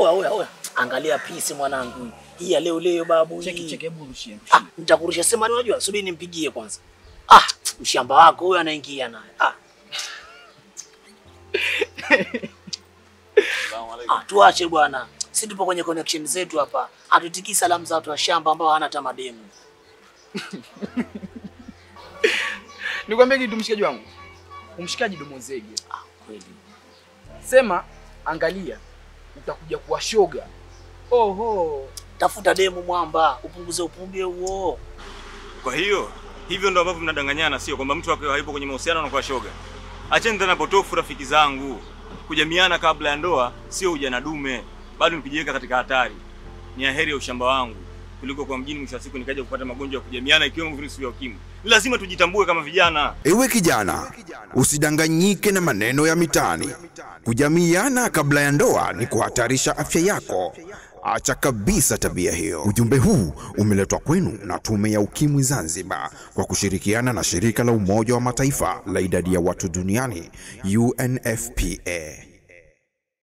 Oya oya oya. Angalia pisi mwanangu. Hii ya leo leo babu. Cheki hii. cheki, hebu rushie. Ah, nitakurusha sema ni unajua, subiri nimpigie kwanza. Ah, mshamba wako huyo anaingia naye. Ah. Ah, tuache bwana. Sisi tupo kwenye connection zetu hapa. Hatutikii salamu za watu wa shamba ambao hana hata mademu. Nikwambie kitu mshikaji wangu. Umshikaji domo zege. Ah, kweli. Sema angalia, utakuja kuwa shoga. Oho. Tafuta demu mwamba, upunguze upumbe huo. Kwa hiyo hivyo ndo ambavyo mnadanganyana, sio kwamba mtu akiwa hayupo kwenye mahusiano anakuwa shoga. Acheni tena potofu, rafiki zangu. Kujamiana kabla ya ndoa sio ujana dume, bado ni kujiweka katika hatari. Ni aheri ya ushamba wangu kuliko kwa mjini, mwisho wa siku nikaja kupata magonjwa ya kujamiana, ikiwemo virusi vya ukimwi. Ni lazima tujitambue kama vijana. Ewe kijana, usidanganyike na maneno ya mitaani. Kujamiana kabla ya ndoa ni kuhatarisha afya yako. Acha kabisa tabia hiyo. Ujumbe huu umeletwa kwenu na Tume ya Ukimwi Zanzibar kwa kushirikiana na shirika la Umoja wa Mataifa la idadi ya watu duniani UNFPA.